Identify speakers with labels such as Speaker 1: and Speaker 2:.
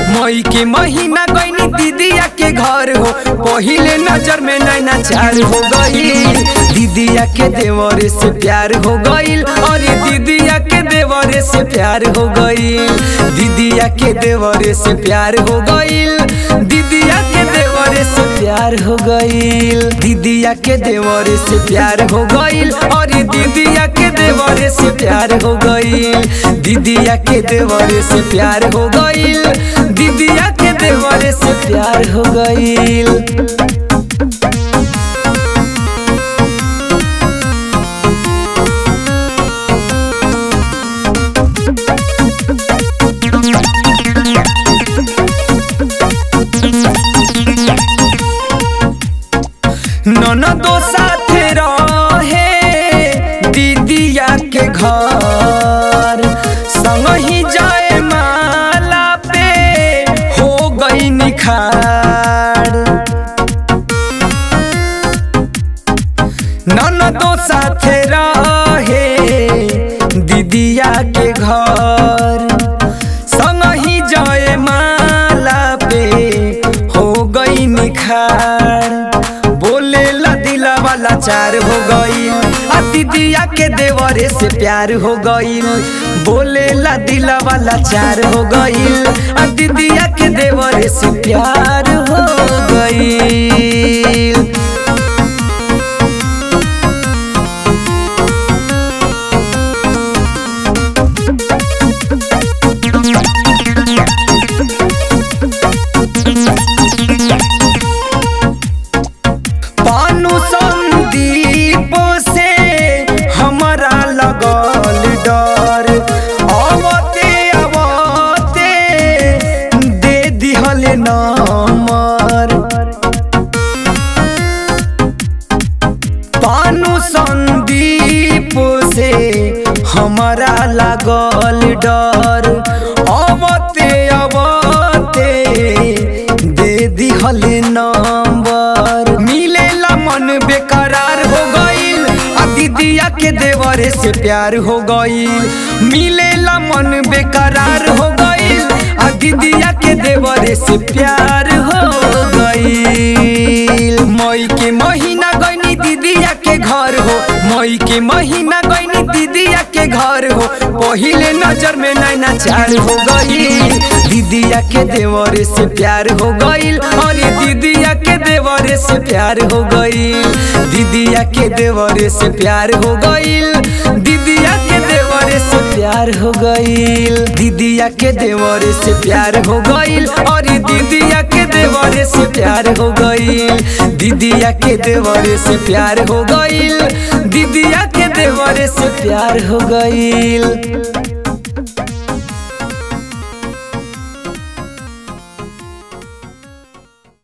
Speaker 1: मई के महीना गईनी दीदिया के घर हो पहिले नजर में नैना चार हो गई दीदिया के देवरे से प्यार हो गईल अरे दीदिया के देवरे से प्यार हो गईल दीदिया के देवरे से प्यार हो गईल दीदिया के देवरे से प्यार हो गईल दीदिया के देवरे से प्यार हो गईल अरे दीदिया के देवरे से प्यार हो गईल दीदिया के देवरे से प्यार हो गईल दीदिया के देवरे से प्यार हो गईल ननदो साथे रहे दीदिया के घर संग ही जाए माला पे हो गई निखार ननदो साथे रहे दीदिया के घर संग ही जाए माला पे हो गई निखार बोले ला दिला वाला चार हो गई आ दीदिया के देवरे से प्यार हो गई बोले ला दिला वाला चार हो गई आ दीदिया के देवरे से प्यार हो गई पानु संदीप से हमारा लगल डर अवते अवते दे दिहल नंबर पानु संदीप से हमारा लागल डर अवते अवते दे दिहल नंबर मिलेला मन बेकरार हो गईल आ दीदिया के देवरे से प्यार हो गईल मिलेला मन बेकरार हो गईल आ दीदिया के देवरे से प्यार हो गईल मई के महीना गईनी दीदिया के घर हो मई के महीना गईनी दीदिया के घर हो पहिले नजर में नैना चार हो गई दीदिया के देवरे से प्यार हो गईल अरे दीदिया के देवरे से प्यार हो गईल दीदिया के देवरे से प्यार हो गईल दीदिया के देवरे से प्यार हो गईल दीदिया के देवरे से प्यार हो गईल अरे दीदिया के देवरे से प्यार हो गईल दीदिया के देवरे से प्यार हो गईल दीदिया के देवरे से प्यार हो गईल